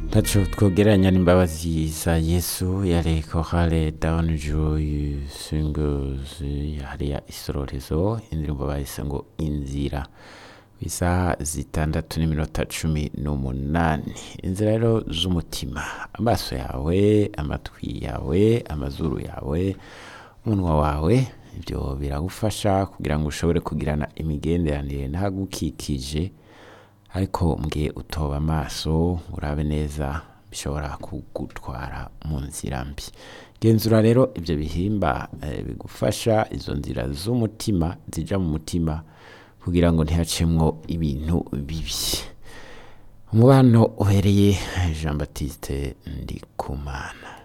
ntaco twogeranya n'imbabazi za yesu yari korale down joy singles hariya isororezo indirimbo bahise ngo inzira isaha zitandatu n'iminota cumi n'umunani inzira rero z'umutima amaso yawe amatwi yawe amazuru yawe umunwa wawe ibyo biragufasha kugira ngo ushobore kugirana imigenderanire n'ahagukikije ariko mbwe utoba amaso urabe neza bishobora kugutwara mu nzira mbi genzura rero ibyo bihimba eh, bigufasha izo nzira z'umutima zija mu mutima kugira ngo ntihacemwo ibintu bibi umubano uhereye jean baptiste ndikumana